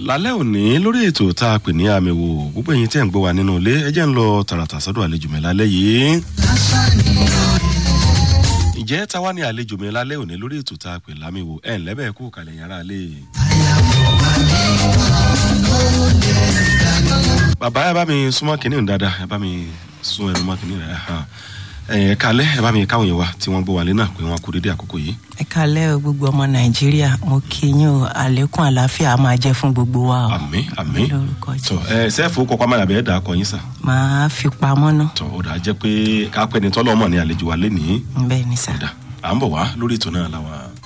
lálẹ́ òní lórí ètò tá a pè ní àmì wò gbogbo ẹ̀yin tẹ́ ń gbọ́ wa nínú ilé ẹ jẹ́ ń lọ tààràtà sọ́dọ̀ àlejò mi lálẹ́ yìí. ǹjẹ́ ta wá ní àlejò mi lálẹ́ òní lórí ètò tá a pè lámì wò ẹ̀ ńlẹ́ bẹ́ẹ̀ kú kalẹ̀ yàrá lé. bàbá ẹ bá mi súnmọ́ kínní dáadáa ẹ bá mi sún ẹnu mọ́ kínní rẹ̀ ẹ kalẹ́ ẹ bá mi káwọn yẹn wá tí wọ́n gbọ́ wálé náà pé wọ́n kú dédé àkókò yìí. ẹ kalẹ́ o gbogbo ọmọ nàìjíríà mo kí yín o àlékún àlàáfíà á máa jẹ́ fún gbogbo wa o. àmì àmì lórúkọ tọ jẹ́ ẹ sẹ́ẹ̀fù kọ́kọ́ amáyàbẹ̀ ẹ̀ dà á kọ yín sà. máa fi pamọ́ ná tọ ó dà á jẹ́ pé kápẹ́ ni tọ́lọ́mọ̀ ní àlejò wa lé nìí. bẹ́ẹ̀ ni sà. dà à ń bọ̀ wá lórí ètò náà làwọn.